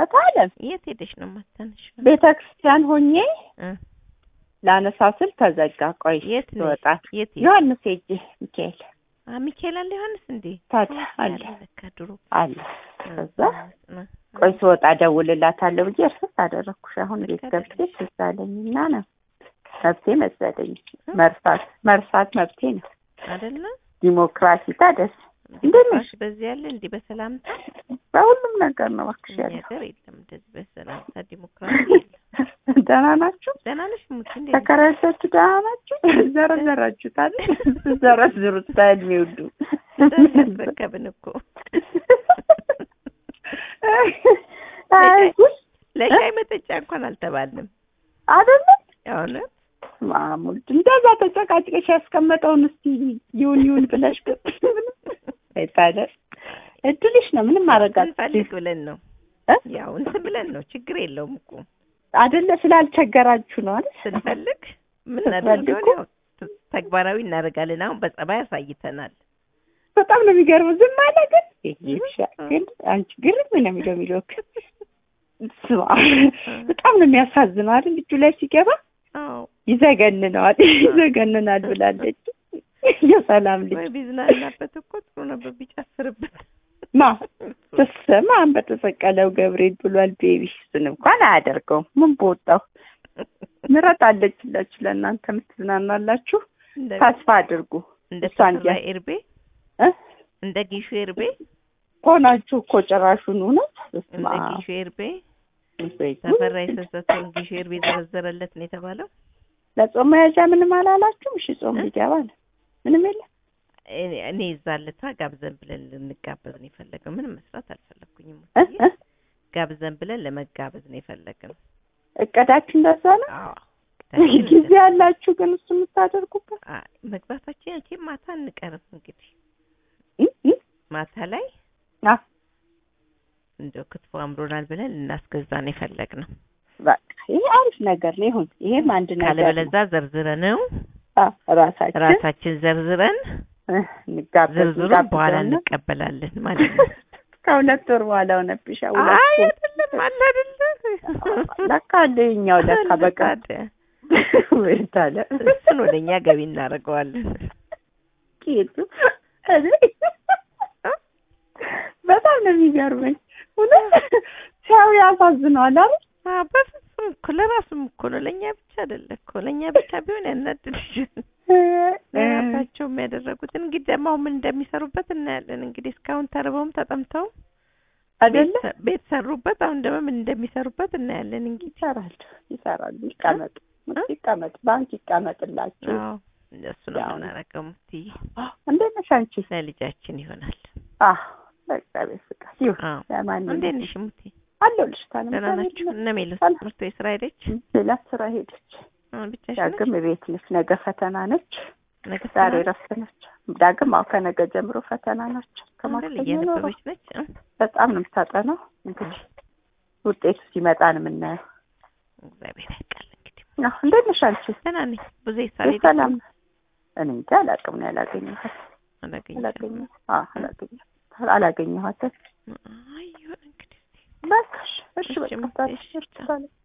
እታለም የት ሄደሽ ነው ማታነሽ? ቤተ ክርስቲያን ሆኜ እ ላነሳ ስል ተዘጋ። ቆይ የት ነሽ? ትወጣት የት ሄድሽ? ዮሐንስ ሄጄ ሚካኤል አ ሚካኤል አለ ዮሐንስ እንዴ? ታዲያ አለ ያለ ለካ ድሮ አለ። እ፣ ከዛ እ፣ ቆይ ስወጣ እደውልላታለሁ ብዬ እርስ አደረኩሽ። አሁን ቤት ልክ ገብቼ ትዝ አለኝና ነው መብቴ መሰለኝ። መርሳት መርሳት መብቴ ነው። አይደለ ዲሞክራሲ ታደስ እንዴት ነሽ? በዚህ ያለ እንዲህ በሰላምታ በሁሉም ነገር ነው እባክሽ እኛ ያለው። ሀገር የለም እንደዚህ በሰላምታ ዲሞክራሲ የለም። ደህና ናችሁ? ደህና ነሽ ሙት እንዴ? ተከራይታችሁ ደህና ናችሁ? ዘረዘራችሁታል። ዘረዝሩት በእድሜ ሁሉ ያስረከብን እኮ አይ ጉድ ለሻይ መጠጫ እንኳን አልተባልንም። አይደለም እውነት ማሙል እንደዛ ተጨቃጭቀሽ ያስቀመጠውን እስቲ ይሁን ይሁን ብለሽ አይታለ እድልሽ ነው። ምንም ማድረግ እንፈልግ ብለን ነው እ? ያው እንትን ብለን ነው። ችግር የለውም እኮ አይደለ ስላልቸገራችሁ ነው አይደል? ስንፈልግ ምን ስትፈልጉ? እናደርገው ያው ተ- ተግባራዊ እናደርጋለን። አሁን በጸባይ አሳይተናል። በጣም ነው የሚገርመው። ዝም አለ ግን ይሻ ግን አንቺ ግርም ነው የሚለው የሚለው ስማ በጣም ነው የሚያሳዝነው አይደል? እጁ ላይ ሲገባ አዎ ይዘገንነዋል ይዘገንናል ብላለች። የሰላም ልጅ ወይ ቢዝናናበት እኮ ጥሩ ነበር ቢጨፍርበት። ማ ትሰማ በተሰቀለው ገብርኤል ብሏል። ቤቢ እሱን እንኳን አያደርገውም። ምን በወጣው ምረጥ አለችላችሁ ለእናንተ የምትዝናናላችሁ እንደ ተስፋ አድርጉ እንደ እሷ ተፈራ እንዲያ- ኤርቤ እ? እንደ ጊሹ ኤርቤ ሆናችሁ እኮ ጭራሹን እውነት እንደ በስመ ጊሹ ኤርቤ አብ። ወይ ጉድ። ተፈራ የሰሰተውን ጊሹ ኤርቤ ዘረዘረለት ነው የተባለው። ለጾም መያዣ ምንም አላላችሁም? እሺ ጾም እ? ሊገባ ነው። ምንም የለም። እኔ እኔ ይዛለታ ጋብዘን ብለን ልንጋበዝ ነው የፈለግነው። ምንም መስራት አልፈለግኩኝም። እ? እ? ጋብዘን ብለን ለመጋበዝ ነው የፈለግነው። እቅዳችሁ እንደዛ ነው። አዎ ጊዜ ያላችሁ ግን እሱ የምታደርጉበት አይ፣ መግባታችን ያቺ ማታ አንቀርም እንግዲህ እ? እ? ማታ ላይ አ እንደው ክትፎ አምሮናል ብለን ልናስገዛ ነው የፈለግነው። በቃ ይሄ አሪፍ ነገር ነው። ይሁን ይሄም አንድ ነገር ነው። ካለበለዛ ዘርዝረነው አ ራሳችን ራሳችን ዘርዝረን እ፣ እንጋበዝ ዝርዝሩን በኋላ እንጋብዘውና እንቀበላለን ማለት ነው። ከሁለት ወር በኋላ ሆነብሽ። ሁለት አይ ወር አይደለም አለ አይደለ ለካ አለ የኛው ለካ በቃ ታዲያ ወይት አለ እሱን ወደ እኛ ገቢ እናደርገዋለን። ቄቱ እኔ በጣም ነው የሚገርመኝ። እውነት ሲያዩ ያሳዝነዋል አይደል? አዎ በፍጹም እኮ ለራሱም እኮ ነው ለእኛ ብቻ አይደለ እኮ ለእኛ ብቻ ቢሆን ያናድድሻል። ለራሳቸው የሚያደረጉት እንግዲህ ደግሞ አሁን ምን እንደሚሰሩበት እናያለን። እንግዲህ እስካሁን ተርበውም ተጠምተው አይደለ? ቤት- ቤት ሰሩበት። አሁን ደግሞ ምን እንደሚሰሩበት እናያለን። እንግዲህ ይሰራሉ ይሰራሉ። ይቀመጡ ይቀመጥ ባንክ ይቀመጥላችሁ። አዎ እንደሱ ነው ያው ነው። የምናደርገው። ሙትዬ እንዴት ነሽ አንቺ? ለልጃችን ይሆናል። አዎ በእግዚአብሔር ፍቃድ ይሁን። አዎ ለማንኛውም እንዴት ነሽ ሙቴ? አለሁልሽ። ታዲያ ደህና ምሳሌ ናችሁ? የለም። እነ ሜሎስ ሰላም። ትምህርት ቤት ስራ ሄደች? ሌላ ስራ ሄደች። አሁን ብቻሽን ነሽ? ዳግም ቤት ነች። ነገ ፈተና ነች። ነገ ዛሬ ስራ ረፍት ነች። ዳግም አዎ ከነገ ጀምሮ ፈተና ናቸው። አይደል? ከማክሰኞ ኖሮ እየነበረች ነች። እ? በጣም ነው የምታጠናው። እንግዲህ ውጤቱ ሲመጣ ነው የምናየው። እግዚአብሔር ያውቃል እንግዲህ። አዎ እንዴት ነሽ አንቺ? ደህና ነኝ። ብዙ ሳልሄድ ሰላም ነው? እኔ እንጃ አላውቅም ነው ያላገኘኋት አላገኘሽም? አላገኘ አዎ አላገኘ አላገኘኋትም። አይ ይሁን እንግዲህ። በቃ እሺ እሺ እሺ፣ በቃ እሺ፣ ታዲያ እሺ፣ ቻው። ሰላም